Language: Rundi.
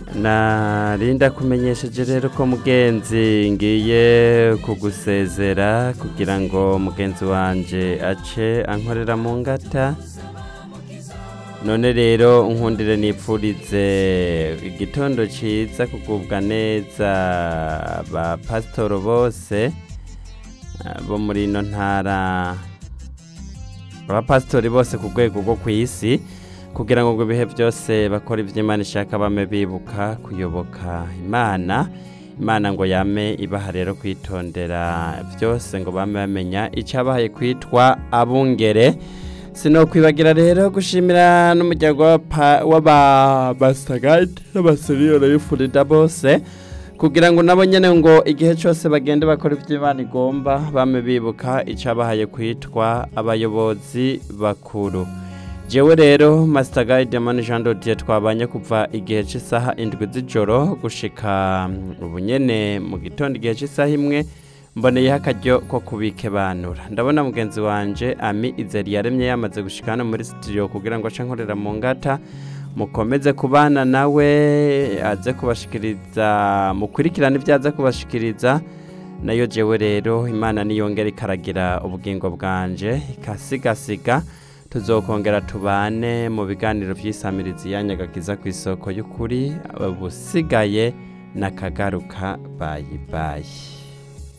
narinda kumenyesheje rero ko mugenzi ngiye kugusezera kugira ngo mugenzi wanje ace ankorera mu ngata none rero nkundire nipfurize igitondo ciza kugubwa neza ba pasitoro bose ah, bo muri ino ntara abapasitori bose ku rwego rwo ku isi kugira ngo ibihe byose bakora ibyo imana ishaka bame bibuka kuyoboka imana imana ngo yame ibaha rero kwitondera byose ngo bame bamenya icyabahaye kwitwa abungere sinokwibagira rero gushimira n'umuryango w'ababasitagadi n'abaseriyore y'ifurida bose kugira ngo nabo nyine ngo igihe cyose bagende bakora ibyo imana igomba bame bibuka icyabahaye kwitwa abayobozi bakuru jewe rero Master Guide Mani Jean Dodier twabanye kuva igihe cy'isaha indwi z'ijoro gushika ubu nyene mu gitondo igihe cy'isaha imwe mboneyeho akaryo ko kubikebanura ndabona mugenzi wanje Ami Izeri yaremye yamaze gushika hano muri studio kugira ngo ace nkorera mu ngata mukomeze kubana nawe aze kubashikiriza mukurikirane ibyo aza kubashikiriza nayo jewe rero imana niyongera ikaragira ubugingo bwanje ikasigasiga tuzokongera tubane mu biganiro by'isamirizi yanyagagiza ku isoko y'ukuri ubusigaye n'akagaruka bayi bayi